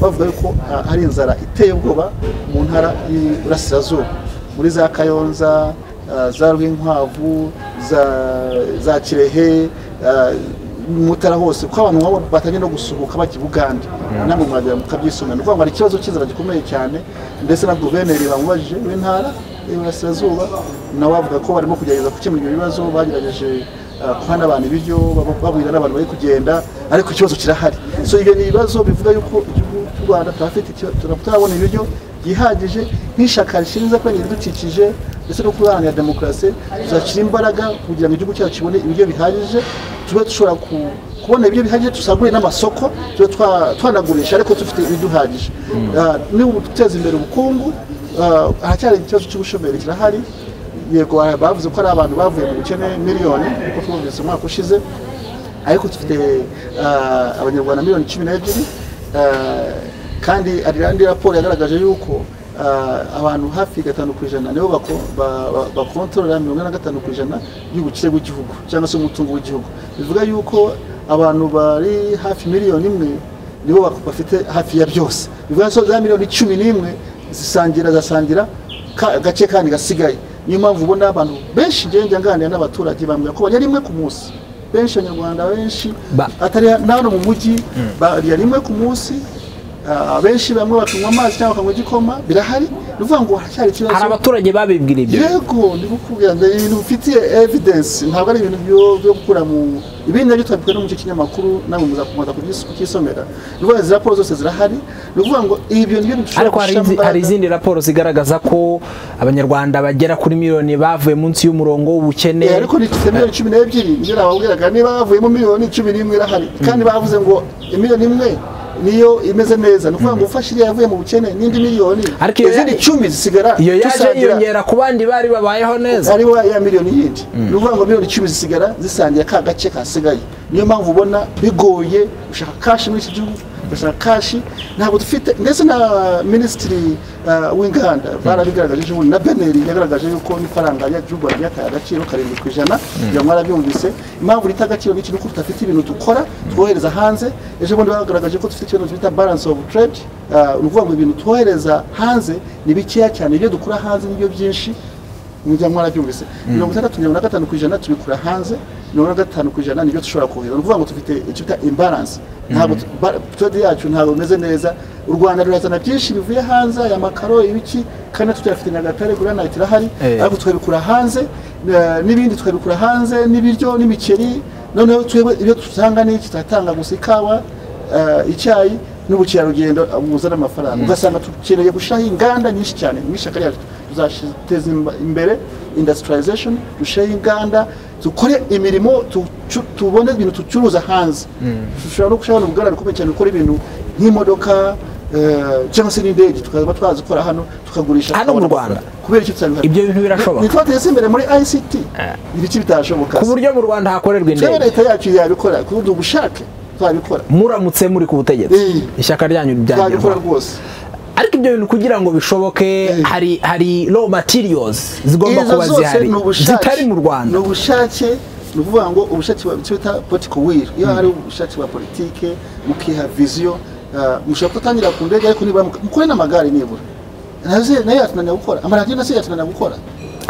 bavuga yuko ah, hari inzara iteye ubwoba mu ntara y'iburasirazuba muri za kayonza ah, za rwinkwavu za- za kirehe ah, mutara hose kuko abantu nk'abo batangiye no gusuhuka bajya i bugande namwe muragera mukabyisomera ni ukuvuga ngo hari ikibazo cy'inzara gikomeye cyane ndetse na guverineri bamubajije w'intara y'iburasirazuba nawe avuga ko barimo kugerageza gukemura ibyo bibazo bagerageje ah, guha n'abantu ibiryo bab- babwira n'abantu bari kugenda ariko ikibazo kirahari so ibyo ni ibibazo bivuga yuko igihugu cy'u rwanda turafite ikibazo- tura- turabona ibiryo byihagije nk'ishaka rishinzwe kurengera ibidukikije ndetse no kubaharanira demokarasi tuzashyira imbaraga kugira ngo igihugu cyacu kibone ibiryo bihagije tube dushobora ku- kubona ibiryo bihagije tusagurire n'amasoko tube twa- twanagurisha ariko dufite ibiduhagije Ah, ni uguteza imbere ubukungu ah, haracyari ikibazo cy'ubushomeri kirahari yego ah, bavuze ko ari abantu bavuye mu bukene miliyoni niko twumvise umwaka ushize ariko dufite ah, abanyarwanda miliyoni cumi n'ebyiri ah, kandi hari andi raporo yagaragaje yuko ah, abantu hafi gatanu ku ijana nibo bako- ba- ba- bakontorora mirongo ine na gatanu ku ijana y'ubukire bw'igihugu cyangwa se umutungo w'igihugu bivuga yuko abantu bari hafi miliyoni imwe nibo bak- bafite hafi ya byose bivuga ko za miliyoni cumi n'imwe zisangira zasangira ka- gace kandi gasigaye niyo mpamvu ubona abantu benshi ngenda nganira n'abaturage bambwira ko barya rimwe ku munsi benshi abanyarwanda benshi Ba- atari nano mu mujyi barya rimwe ku munsi ah, abenshi bamwe bakanywa amazi cyangwa bakanywa igikoma birahari ni ukuvuga ngo haracyari hari ikibazo abaturage babibwira ibyo yego ndi kukubwira ngo ibintu bifitiye evidence ntabwo ari ibintu byo- byo gukura mu ibindi nabyo twabikora no mu cyo kinyamakuru nawe muzakomeza kugis- kucyisomera ni ukuvuga izi raporo zose zirahari ni ukuvuga ngo ibyo nibyo dushobora ariko hari gushyira mu izi- hari mbaraga. izindi raporo zigaragaza ko abanyarwanda bagera kuri miliyoni bavuye munsi y'umurongo w'ubukene Eh, ariko nifite miliyoni cumi n'ebyiri niyo nababwiraga niba bavuyemo miliyoni cumi n'imwe irahari kandi bavuze ngo miliyoni imwe niyo imeze neza ni ukuvuga ngo ufashe iriya yavuye mu bukene n'indi miliyoni Ariko iyo izindi ya- cumi zisigara iyo yaje tusangira yiyongera ku bandi bari babayeho neza aribo ya miliyoni yindi ni ukuvuga ngo miliyoni icumi zisigara zisangiye ka gace kasigaye niyo mpamvu ubona bigoye gushaka kashi muri iki gihugu gushaka kashi ntabwo dufite ndetse na minisitiri ah, w'inganda barabigaragaje ubundi na beneri yagaragaje yuko n'ifaranga ry'igihugu ryataye agaciro karindwi ku ijana kugira ngo mwarabyumvise impamvu rita agaciro n'iki ni uko tudafite ibintu dukora twohereza hanze ejo bundi bagaragaje ko dufite ikibazo bita balance of trade Ah, ni ukuvuga ngo ibintu twohereza hanze ni bikeya cyane ibyo dukora hanze nibyo byinshi mujya mwarabyumvise mirongo itandatu mirongo na gatanu ku ijana tubikura hanze mirongo ine na gatanu ku ijana nibyo dushobora kohereza ni ukuvuga ngo dufite icyo bita imbaranse ntabwo tu- ba- trade yacu ntabwo imeze neza u rwanda rurazana byinshi bivuye hanze aya makaro ibiki kandi natwe tuyafite nyagatare guranayiti irahari Eh. ariko tukabikura hanze eh, n'ibindi tukabikura hanze n'ibiryo n'imiceri noneho twebwe ibyo dutanga ni iki turatanga gusa ikawa eh, icyayi n'ubukerarugendo eh, muzana amafaranga ugasanga dukeneye gushyiraho inganda nyinshi cyane mu ishyaka ryacu tuzateza imba- imbere industrialization dushyiraho inganda dukore imirimo tucu- tubone ibintu ducuruza hanze dushobora no gushyiraho ubuganda bukomeye cyane gukora ibintu nk'imodoka eh, cyangwa se n'indege tukaba twazikora hano tukagurisha Hano mu tukabona Rwanda? amafaranga. kubera icyo tutabihari Ibyo bintu birashoboka? nitwa teze imbere muri ICT ibiki bitashoboka ku buryo mu rwanda hakorerwa rero indege leta yacu yabikora kuburyo ubushake twabikora muramutse muri ku butegetsi Eh. ishyaka ryanyu twabikora ryagerwaho rwose ariko ibyo bintu kugira ngo bishoboke Eh. hari hari raw materials zigomba izo kuba zose zihari ni ubushake zitari mu ni rwanda ubushake ni ukuvuga ngo ubushake bwa- icyo bita political will iyo hari ubushake bwa politike mukiha viziyo ah, mushobora gutangira ku ndege ariko nibura muka- mukore n'amagare nibura nazo- nayo yatunanira gukora amaradiyo nazo yatunanira gukora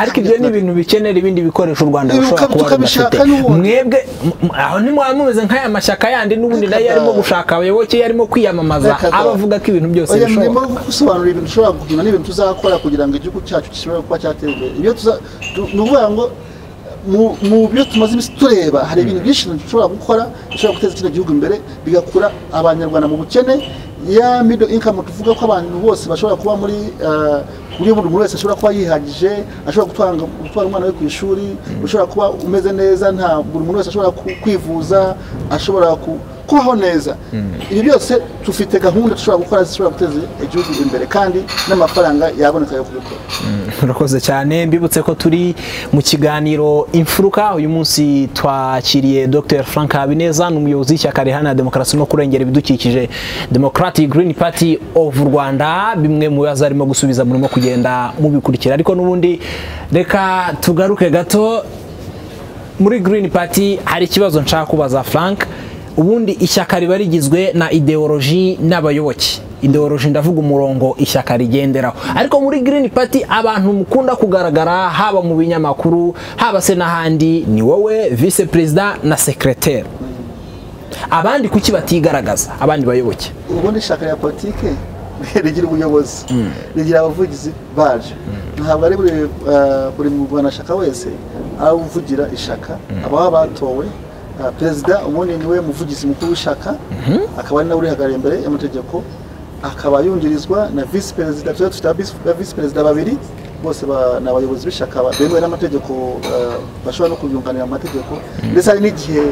ariko ibyo ni ibintu bikenera ibindi bikoresho u rwanda Ibi rushobora ukab- kuba tukabishaka rudafite n'ubundi. mwebwe m- m- aho ntimwaba mumeze nk'aya mashyaka yandi n'ubundi Reka nayo da. yarimo gushaka abayoboke yarimo kwiyamamaza Reka da. abavuga ko ibintu byose Oya, bishoboka ndimo gusobanura ibintu ushobora guhima n'ibintu tuzakora kugira ngo igihugu cyacu gishobore kuba cyatera imbere ibyo tuza tu- ni ukuvuga ngo mu- mu byo tumaze iminsi tureba hari ibintu byinshi dushobora gukora bishobora guteza kino gihugu imbere bigakura abanyarwanda mu bukene ya middle income tuvuga ko abantu bose bashobora kuba muri ah, kuri buri muntu wese ashobora kuba yihagije ashobora gutanga gutwara umwana we ku ishuri ushobora kuba umeze neza nta buri muntu wese ashobora ku- kwivuza ashobora ku- kubaho neza ibi byose dufite gahunda dushobora gukora zishobora guteza igihugu imbere kandi n'amafaranga yaboneka yo kubikora murakoze cyane mbibutse ko turi mu kiganiro imfuruka uyu munsi twakiriye dr frank habineza ni umuyobozi w'ishyaka riharanira demokarasi no kurengera ibidukikije democratic green party of rwanda bimwe mu bibazo arimo gusubiza murimo kugenda mubikurikira ariko n'ubundi reka tugaruke gato muri green party hari ikibazo nshaka kubaza frank ubundi ishyaka riba rigizwe na ideoloji n'abayoboke ideoloji ndavuga umurongo ishyaka rigenderaho ariko muri Green Party abantu mukunda kugaragara haba mu binyamakuru haba se n'ahandi ni wowe vice perezida na sekreteri abandi kuki batigaragaza abandi bayoboke ubundi ishaka rya politike rigira ubuyobozi rigira abavugizi baryo ntabwo ari buri ah, buri murwanashyaka wese ari uvugira ishaka ababa batowe ah, perezida ubundi niwe muvugizi mukuru w'ishaka akaba ari nawe urihagarariye imbere y'amategeko akaba yungirizwa na visi perezida tuba dufite abisi- ba visi perezida babiri bose ba- ni abayobozi b'ishaka ba- bemewe n'amategeko ah, bashobora no kubyunganira mu mategeko ndetse hari n'igihe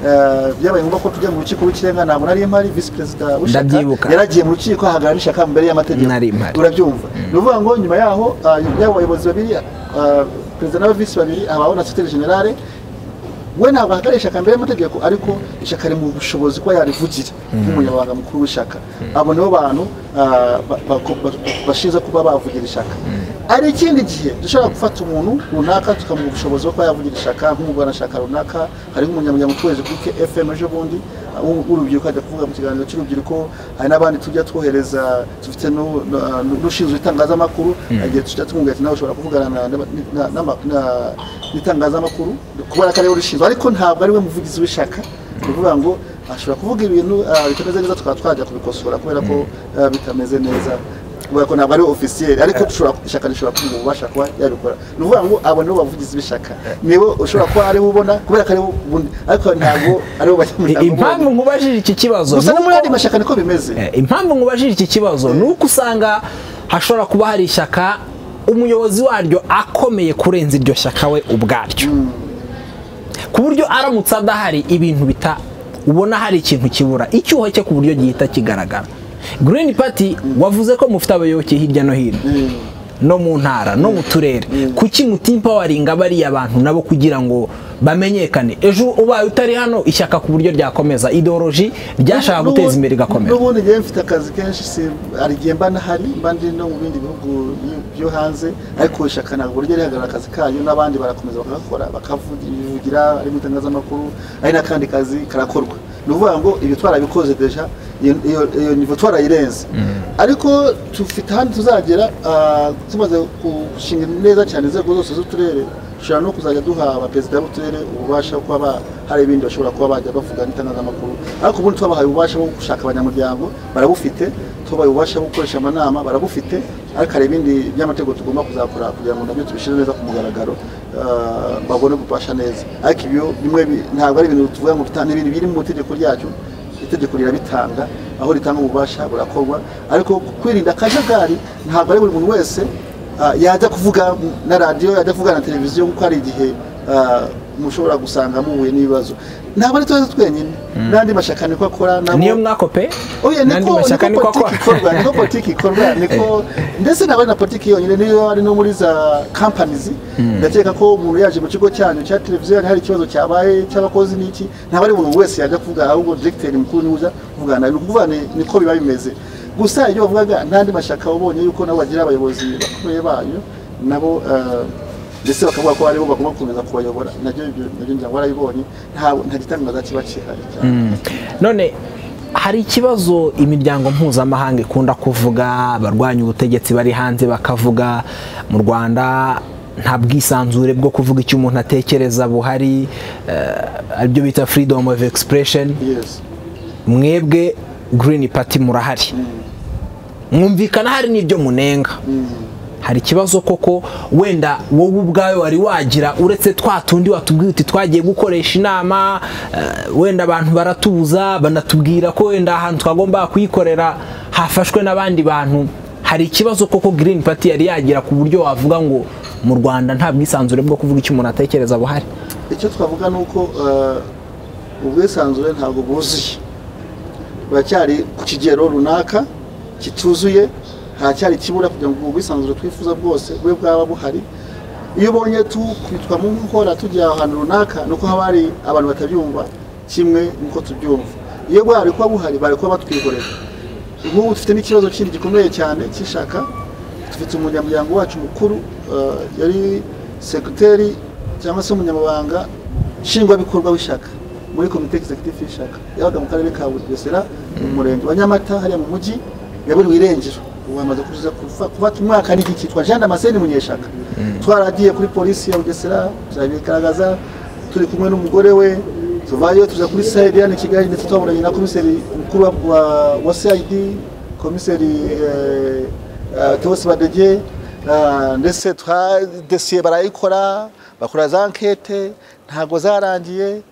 ah, byabaye ngombwa ko tujya mu rukiko rw'ikirenga ntabwo nari mpari visi perezida w'ishaka Ndabyibuka. yari agiye mu rukiko ahagarara n'ishaka imbere y'amategeko Nari mpari. urabyumva ni ukuvuga ngo nyuma yaho ah, yaba abayobozi babiri ah, perezida n'abavisi babiri habaho na siteri generale we ntabwo ahagarariye ishyaka imbere y'amategeko ariko ishyaka ari mu bushobozi kuba yarivugira nk'umunyamabanga mukuru w'ishyaka abo nibo bantu ah, ba- ba- ba- bashinzwe kuba bavugira ishyaka hari ikindi gihe dushobora gufata umuntu runaka tukamuha ubushobozi bwo kuba yavugira ishyaka nk'umuburanashyaka runaka hari nk'umunyamuryango ukoresheje kuri fm ejo bundi ah, w'u- w'urubyiruko ajya kuvuga mu kiganiro cy'urubyiruko hari n'abandi tujya twohereza dufite nu- nu- ah, n'ushinzwe itangazamakuru igihe tujya tumubwira ati nawe ushobora kuvugana na- na- na- n'ama- na- n'itangazamakuru kubera ko ariwe rishinzwe ariko ntabwo ariwe muvugizi w'ishyaka ni ukuvuga ngo ashobora kuvuga ibintu ah, bitameze neza tukaba twajya kubikosora kubera ko ah, bitameze neza kubera ko ntabwo ari ofisiyeri ariko dushobora- ishyaka rishobora kuba ububasha kuba yabikora ni ukuvuga ngo abo nibo bavugizi b'ishyaka nibo ushobora kuba ariwe ubona kubera ko ariwe ubundi ariko ntabwo ariwe banyamuryango impamvu ubona. nkubajije iki kibazo gusa no nuko- muri andi mashyaka niko bimeze Eh, impamvu nkubajije iki kibazo ni uko usanga hashobora kuba hari ishyaka umuyobozi waryo akomeye kurenza iryo shyaka we ubwaryo ku buryo aramutse adahari ibintu bita ubona hari ikintu kibura icyuho cye ku buryo gihita kigaragara Green Party wavuze ko mufite abayoboke hirya no hino no mu ntara no mu turere kuki mutimpawaringa bariya bantu nabo kugira ngo bamenyekane ejo ubaye utari hano ishyaka ku buryo ryakomeza ideoloji ryashaka N'ubu- guteza imbere igakomera n'ubundi njyewe mfite akazi kenshi si hari igihe mba nahari mba ndi no mu bindi bihugu byo- byo hanze ariko ishyaka ntabwo rijya rihagarara akazi kanyu n'abandi barakomeza bakagakora bakavugira ari mu itangazamakuru ari n'akandi kazi karakorwa ni ukuvuga ngo ibyo twarabikoze deja iyo iyo- iyo nivo twarayirenze ariko dufite ahandi tuzagera ah, tumaze gushinga neza cyane inzego zose z'uturere dushobora no kuzajya duha abaperezida b'uturere ububasha bwo kuba ba- hari ibindi bashobora kuba bajya bavuga n'itangazamakuru ariko ubundi twabahaye ububasha bwo gushaka abanyamuryango barabufite tubaye ububasha bwo gukoresha amanama barabufite ariko hari ibindi by'amategeko tugomba kuzakora kugira ngo nabyo tubishyire neza ku mugaragaro ah, babone gufasha neza ariko ibyo bimwe bi- ntabwo ari ibintu tuvuga ngo tutanga ibintu biri mu itegeko ryacu itegeko rirabitanga aho ritanga ububasha burakorwa ariko kwirinda akajagari ntabwo ari buri muntu wese Ah, yajya kuvuga na radiyo yajya kuvuga na televiziyo kuko hari igihe ah, mushobora gusanga muhuye n'ibibazo ntabwo ari tubazo twenyine n'andi mashyaka niko akora nabo- niyo mwakope Oya, n'andi niko mashyaka niko niko politiki ikorwa akora niko politiki ikorwa niko ndetse ntabwo ari na politiki yonyine niyo ari no muri za companies ndakeka ko umuntu yaje mu kigo cyanyu cya televiziyo hari ikibazo cyabaye cy'abakozi n'iki ntabwo ari umuntu wese yajya kuvuga ahubwo directeur mukuru niwe uza kuvugana nawe. ni ukuvuga ni- niko biba bimeze gusa iyo bavugaga n'andi mashyaka wabonye yuko nabo bagira abayobozi bakomeye banyu nabo eh, ndetse bakavuga ko aribo bagomba gukomeza kubayobora nabyo ibyo nabyo ngira ngo barabibonye ntabwo nta gitangaza kiba kihari cyane none hari ikibazo imiryango mpuzamahanga ikunda kuvuga abarwanya ubutegetsi bari hanze bakavuga mu rwanda nta bwisanzure bwo kuvuga icyo umuntu atekereza buhari eh, aribyo bita freedom of expression yes mwebwe green party murahari mwumvikana hari n'ibyo munenga hari ikibazo koko wenda wowe ubwawe wari wagira uretse twa tundi watubwiye uti twagiye gukoresha inama eh, wenda abantu baratubuza banatubwira ko wenda ahantu twagomba kuyikorera hafashwe n'abandi bantu hari ikibazo koko green party yari yagira ku buryo wavuga ngo mu rwanda nta bwisanzure bwo kuvuga icyo umuntu atekereza buhari icyo twavuga ni uko eh, ubwisanzure ntabwo bwuzuye buracyari ku kigero runaka kituzuye haracyari ikibura kugira ngo ubwisanzure twifuza bwose bube bwaba buhari iyo ubonye tukubitwa mu nkora tujya ahantu runaka ni uko haba hari abantu batabyumva kimwe nuko tubyumva iyo bwari kuba buhari bari kuba batwihorera nk'ubu dufite n'ikibazo kindi gikomeye cyane cy'ishaka dufite umunyamuryango wacu mukuru eh, yari sekreteri cyangwa se umunyamabanga nshingwabikorwa w'ishyaka muri komite executive y'ishyaka yabaga mu karere ka bugesera mu murenge wa nyamata hariya mu mujyi yaburi wirengero ubu hamaze kuza kuva- kufata umwaka n'igihe twa jean damascene munyeshaka twaragiye kuri polisi ya bugesera turabigaragaza turi kumwe n'umugore we tuvayo tuza kuri sayidi hano i kigali ndetse twaburanye na komiseri mukuru wa- wa- wa sayidi komiseri eh, eh, tewosi badege eh, ndetse twa dosiye barayikora bakora za nkete ntabwo zarangiye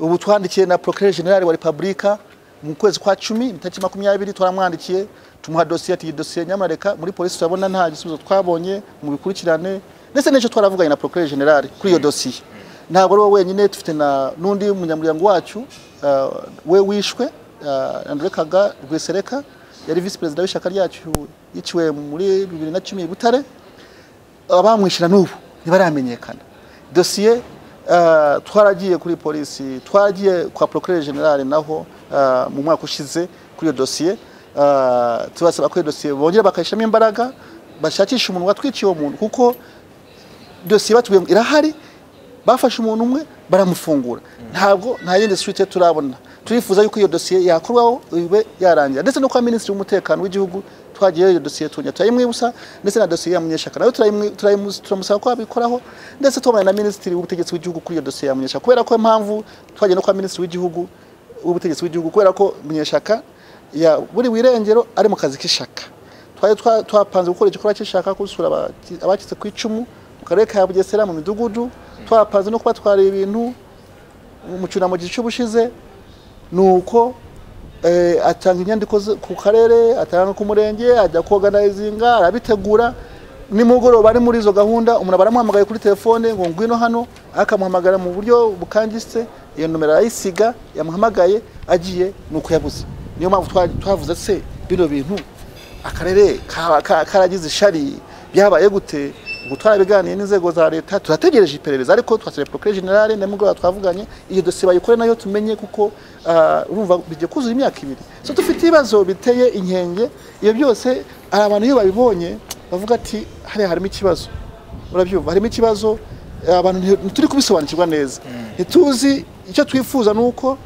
ubu twandikiye na procureur general wa repubulika mu kwezi kwa cumi itariki makumyabiri twaramwandikiye tumuha dosiye ati iyi dosiye nyamureka muri polisi turabona nta gisubizo twabonye mu bikurikirane ndetse n'ejo twaravuganye na procureur general kuri iyo dosiye ntabwo ari wowe wenyine dufite na n'undi munyamuryango wacu ah, we wishwe ah, Andre Kaga Rwesereka yari vice perezida w'ishyaka ryacu yiciwe muri bibiri na cumi i Butare abamwishyura n'ubu ntibaramenyekana dosiye eh, twaragiye kuri polisi twaragiye kwa procureur general naho eh, mu mwaka ushize kuri iyo dosiye eh, tubasaba ko iyo dosiye bongera bakayishyiramo imbaraga bashakisha umuntu watwikiye uwo muntu kuko dosiye batubwiye ngo irahari bafashe umuntu umwe baramufungura ntabwo nta yindi suite turabona turifuza yuko iyo dosiye yakorwaho ibe yarangira ndetse no kwa minisitiri w'umutekano w'igihugu twagiyeyo iyo dosiye tunya turayimwibusa ndetse na dosiye ya munyeshaka nayo turayimwi- turayimu- turamusaba ko abikoraho ndetse tubonye na minisitiri w'ubutegetsi w'igihugu kuri iyo dosiye ya munyeshaka kubera ko impamvu twagiye no kwa minisitiri w'igihugu w'ubutegetsi w'igihugu kubera ko munyeshaka ya- buri wirengero ari mu kazi k'ishaka twari twa- twapanze gukora igikorwa cy'ishaka gusura abaki- abacitse ku icumu mu karere ka bugesera mu midugudu twapanze no kubatwara ibintu mu cyunamo cy'ubu ushize ni uko eh, atanga inyandiko ze- ku karere atanga ku murenge ajya kogandayizinga arabitegura nimugoroba ari muri izo gahunda umuntu aba aramuhamagaye kuri telefone ngo ngwino hano akamuhamagara mu buryo bukangitse iyo nomero arayisiga yamuhamagaye agiye ni uko yabuze niyo mpamvu twa- twavuze se bino bintu akarere ka- ka- karagize ishari byabaye gute ubwo twarabiganiye n'inzego za leta turategereje iperereza ariko twasabye procureur general nimugoroba twavuganye iyo dosiye bayikore nayo tumenye kuko ah, urumva bijya kuzura imyaka ibiri so dufite ibibazo biteye inkenge iyo byose hari abantu iyo babibonye bavuga ati hariya harimo ikibazo urabyumva harimo ikibazo abantu nti- ntituri kubisobanukirwa neza ntituzi icyo twifuza ni uko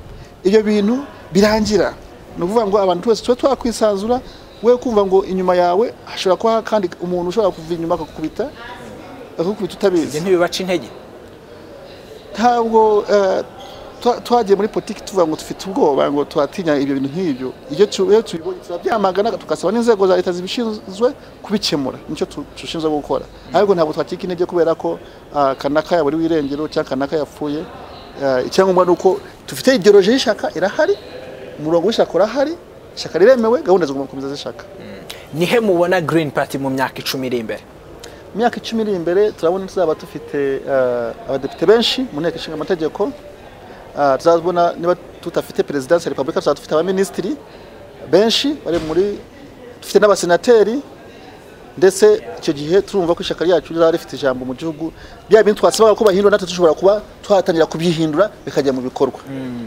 ibyo bintu birangira ni ukuvuga ngo abantu twese tube twakwisanzura we kumva ngo inyuma yawe hashobora kuba kandi umuntu ushobora kuva inyuma akakubita akakubita utabizi ibyo ntibibaca intege ntabwo eh, twa- twagiye muri politiki tuvuga ngo dufite ubwoba ngo turatinya ibyo bintu nk'ibyo iyo tu- iyo tubibonye turabyamagana tugasaba n'inzego za leta zibishinzwe kubikemura nicyo tu- dushinzwe gukora ariko ntabwo twacika intege kubera ko ah, kanaka yaburi w'irengero cyangwa kanaka yapfuye eh, icyangombwa ni uko dufite ideoloji y'ishaka irahari umurongo w'ishaka urahari ishaka riremewe gahunda zigomba gukomeza zishaka nihe mubona green party mu myaka icumi iri imbere mu myaka icumi iri imbere turabona tuzaba dufite eh, abadepite benshi mu nteko ishinga amategeko Eh, tuzabona niba tudafite perezidansi ya repubulika tuzaba dufite abaminisitiri benshi bari muri dufite n'abasenateri ndetse icyo gihe turumva ko ishyaka ryacu rizaba rifite ijambo mu gihugu bya bintu twasabaga ko bahindura natwe dushobora kuba twatangira kubyihindura bikajya mu bikorwa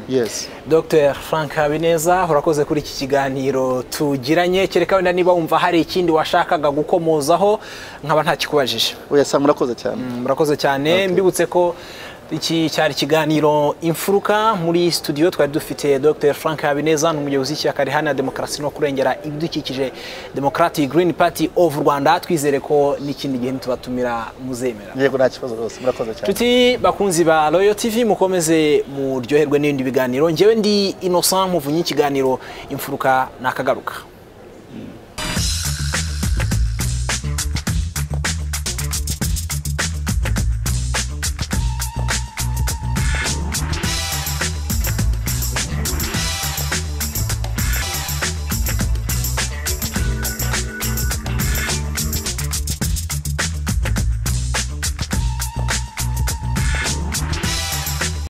yes dr frank habineza urakoze kuri iki kiganiro tugiranye kereka wenda niba wumva hari ikindi washakaga gukomozaho nkaba ntakikubajije oya sanga murakoze cyane murakoze cyane mbibutse ko iki cyari ikiganiro imfuruka muri studio twari dufite dr frank habineza ni umuyobozi w'ishyaka riharanira demokarasi no kurengera ibidukikije democratic green party of rwanda twizere ko n'ikindi gihe nitubatumira muzemera yego nta kibazo rwose murakoze cyane Tuti bakunzi ba Royal TV mukomeze muryoherwe n'ibindi biganiro njyewe ndi Innocent muvunye ikiganiro imfuruka nakagaruka